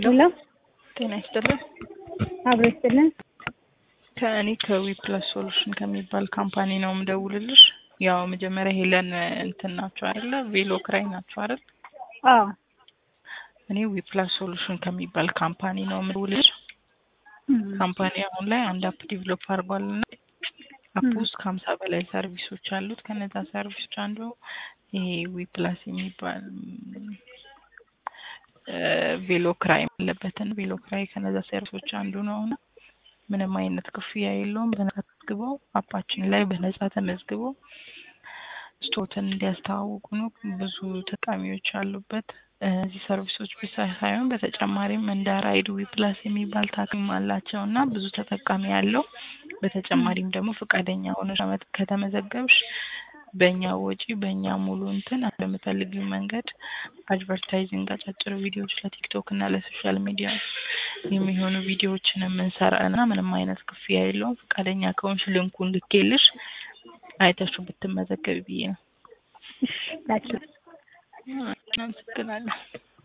ሄሎ ጤና ይስጥልን። አብሮ ይስጥልን። ከእኔ ከዊፕለስ ሶሉሽን ከሚባል ካምፓኒ ነው የምደውልልሽ። ያው መጀመሪያ ሄለን እንትን ናቸው አይደለ? ቬሎ ክራይ ናቸው አይደል? አዎ እኔ ዊፕላስ ሶሉሽን ከሚባል ካምፓኒ ነው የምደውልልሽ። ካምፓኒ አሁን ላይ አንድ አፕ ዲቨሎፕ አድርጓል እና አፕ ውስጥ ከሀምሳ በላይ ሰርቪሶች አሉት። ከነዛ ሰርቪሶች አንዱ ይሄ ዊፕላስ የሚባል ቬሎ ክራይ ያለበትን ቬሎ ክራይ ከነዛ ሰርቪሶች አንዱ ነው እና ምንም አይነት ክፍያ የለውም። በነጻ ተመዝግበው አፓችን ላይ በነጻ ተመዝግበው ስቶትን እንዲያስተዋውቁ ነው። ብዙ ተጠቃሚዎች አሉበት። እነዚህ ሰርቪሶች ብቻ ሳይሆን በተጨማሪም እንደ ራይድ ዊፕላስ የሚባል ታክም አላቸው እና ብዙ ተጠቃሚ ያለው በተጨማሪም ደግሞ ፈቃደኛ ሆነሽ ከተመዘገብሽ በእኛ ወጪ በእኛ ሙሉ እንትን በምፈልጊው መንገድ አድቨርታይዚንግ አጫጭር ቪዲዮዎች ለቲክቶክ እና ለሶሻል ሚዲያ የሚሆኑ ቪዲዮዎችን የምንሰራ እና ምንም አይነት ክፍያ የለውም። ፈቃደኛ ከሆንሽ ልንኩን ልኬልሽ አይተሽው ብትመዘገቢ ብዬ ነው። ላኪ አመሰግናለሁ።